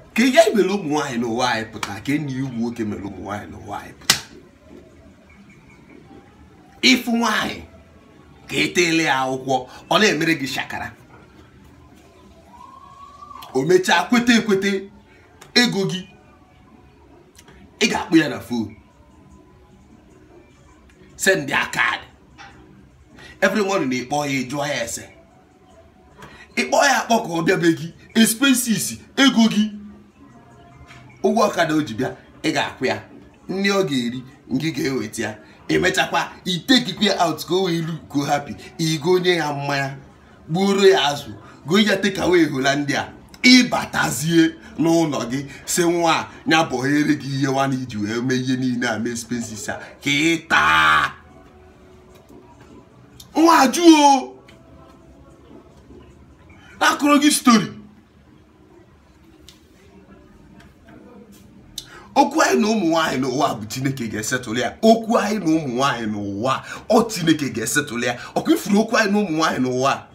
ka ihe mere ụmụ nwaanyị n'ụwa anyị pụta ka enyi ya ụmụ nwoke mere ụmụ nwaanyị n'ụwa anyị pụta ịfụ nwaanyị ka etele ya akwụkwọ ọ na-emere gị shakara o mechaa kweta ekweta ego gị ị ga-akpụ ya na fon send ya kaadị every morning ịkpọ ya jụọ ya ese ịkpọ ya akpọ ka ọ bịabe gị expenses ego gị ụgwọ ọkada o ji bịa ị ga-akwụ ya nri ọ ga-eri ngị ga-eweta ya emechakwa itekikwa ya out ka o wee lu go happy igo onye ya mmanya gbuoro ya azụ goo ya tekawe holandia a ịbatazie n'ụlọ gị si nwa ya bọghere gị ihe nwana iji wee mee ihe niile a mee expenses a ka ị taa nwa jụọ akụrụ gị stori okwu anyị na ụmụ nwaanyị n'ụwa bụ chineke ga-esetụlụ ya okwu anyị na ụmụ nwaanyị n'ụwa ọ chineke ga-esetụlụ ya ọkwa ifuru okwu anyị na ụmụ nwaanyị n'ụwa